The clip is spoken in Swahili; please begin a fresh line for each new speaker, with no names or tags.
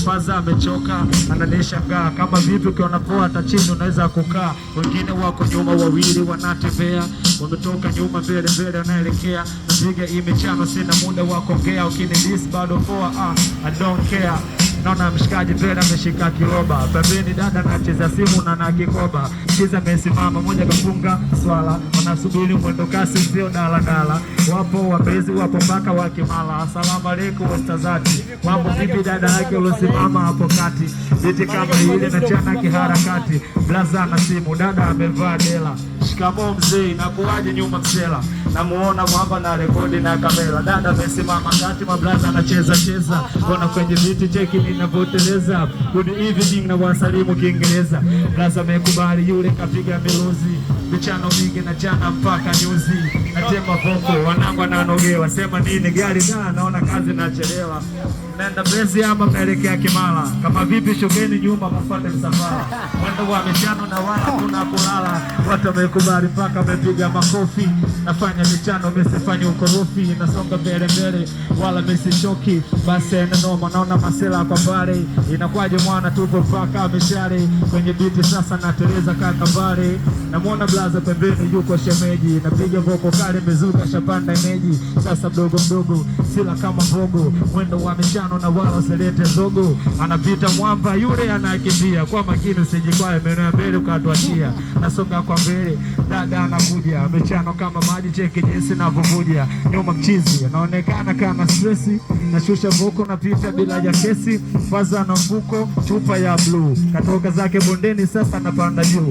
faza amechoka, ananishangaa kama vipi, ukiona poa hata chini unaweza kukaa. Wengine wako nyuma, wawili wanatembea, wametoka nyuma, mbele mbele wanaelekea. Napiga hii michano, sina muda wa kuongea, ukinidis bado poa, ah, I don't care Naona mshikaji mbele ameshika kiroba, pembeni dada anacheza simu na na kikoba, kiza amesimama, moja kafunga swala, wanasubiri mwendo kasi, sio daladala. Wapo wabezi, wapo mpaka wa Kimala. Asalamu alaikum wastazati, mambo vipi dada yake uliosimama hapo kati, viti kama ile na chana kiharakati, blaza na simu, dada amevaa dela Shikamoo mzee, nakuwaje nyuma msela? Namuona mwamba na rekodi na kamera. Dada amesimama kati, mablaza anacheza cheza, kona kwenye viti, cheki ninavyoteleza. Good evening na wasalimu Kiingereza. Blaza amekubali, yule kapiga miluzi, michano mingi na chana mpaka nyuzi, natema voko, wanangu ananogewa, sema nini gari da, naona kazi nachelewa naenda Mbezi ama naelekea Kimara. Kama vipi, shogeni nyuma mfuate msafara, mwendo wa michano na wala kuna kulala. Watu wamekubali mpaka wamepiga makofi, nafanya michano mesifanye ukorofi, nasonga mbele mbele wala mesishoki. Basi ene noma, naona masela kwa mbali, inakwaje mwana, tupo mpaka mishale kwenye biti sasa, nateleza kaka mbali, namwona blaza pembeni, yuko shemeji, napiga voko kale, mezuka shapanda eneji, sasa mdogo mdogo, sila kama mbogo, mwendo wa michano na wala usilete zogo, anapita mwamba yule anakimbia kwa makini, usijikwae meno ya mbele ukatuachia, nasonga kwa mbele, dada anakuja, michano kama maji, cheki jinsi navyovuja, nyuma mchizi anaonekana kama stresi, nashusha voko, napita bila ya kesi, faza na mfuko, chupa ya bluu, katoka zake bondeni, sasa napanda juu,